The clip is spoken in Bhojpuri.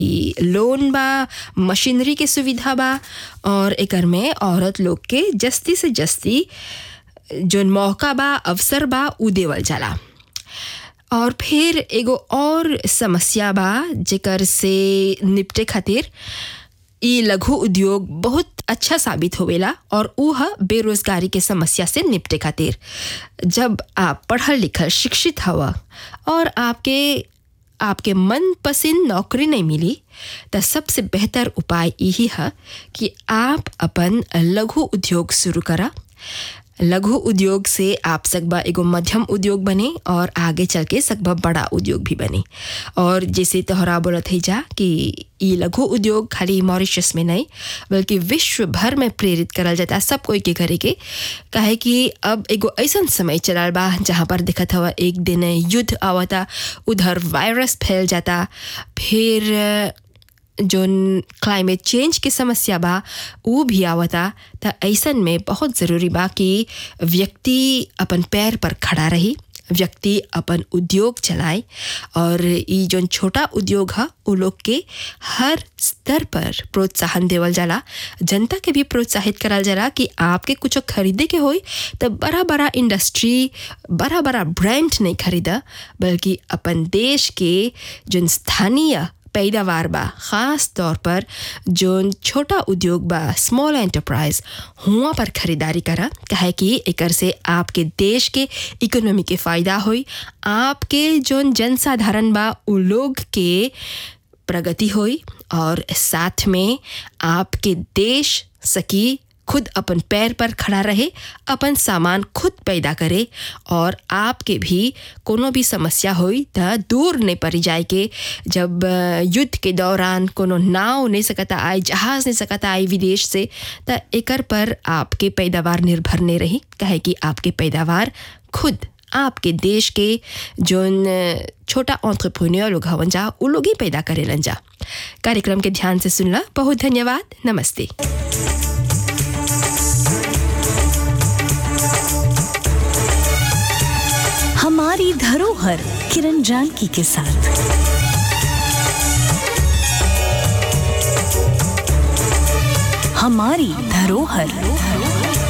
ई लोन बा मशीनरी के सुविधा बा और एकर में औरत लोग के जस्ती से जस्ती जोन मौका बा अवसर बा उ देवल जाला और फिर एगो और समस्या बा जेकर से निपटे खातिर ई लघु उद्योग बहुत अच्छा साबित होवेला और ऊ ह बेरोजगारी के समस्या से निपटे खातिर जब आप पढ़ल लिखल शिक्षित हवा और आपके आपके मनपसंद नौकरी नहीं मिली तो सबसे बेहतर उपाय यही है कि आप अपन लघु उद्योग शुरू करा लघु उद्योग से आप सकबा एगो मध्यम उद्योग बने और आगे चल के सकबा बड़ा उद्योग भी बने और जैसे तोहरा बोलत है जा कि ई लघु उद्योग खाली मॉरिशस में नहीं बल्कि विश्व भर में प्रेरित करल जाता सब कोई के करे के काहे कि अब एगो ऐसा समय चलल बा जहाँ पर दिखत हवा एक दिन युद्ध आवता उधर वायरस फैल जाता फिर जोन क्लाइमेट चेंज के समस्या बा वो भी आवता त ऐसन में बहुत ज़रूरी बा कि व्यक्ति अपन पैर पर खड़ा रही व्यक्ति अपन उद्योग चलाए और ई जोन छोटा उद्योग है उ लोग के हर स्तर पर प्रोत्साहन देवल जाला जनता के भी प्रोत्साहित करल जाला कि आपके कुछ खरीदे के होई तो बड़ा बड़ा इंडस्ट्री बड़ा बड़ा ब्रांड नहीं खरीदा बल्कि अपन देश के जोन स्थानीय पैदावार बा ख़ास तौर पर जो छोटा उद्योग बा स्मॉल एंटरप्राइज हुआ पर खरीदारी करा काहे कि एकर से आपके देश के इकोनॉमी के फ़ायदा होई आपके जो जनसाधारण बा उ लोग के प्रगति होई और साथ में आपके देश सकी खुद अपन पैर पर खड़ा रहे अपन सामान खुद पैदा करे और आपके भी कोनो भी समस्या होई त दूर नहीं पड़ी जाए के जब युद्ध के दौरान कोनो नाव नहीं सकता आए जहाज़ नहीं सकता आए विदेश से त एकर पर आपके पैदावार निर्भर नहीं रही कहे कि आपके पैदावार खुद आपके देश के जोन छोटा ऑन्ट्रप्रन्योर लोग हवन जा उ लोग ही पैदा करेलन जा कार्यक्रम के ध्यान से सुनला बहुत धन्यवाद नमस्ते हमारी धरोहर किरण जानकी के साथ हमारी धरोहर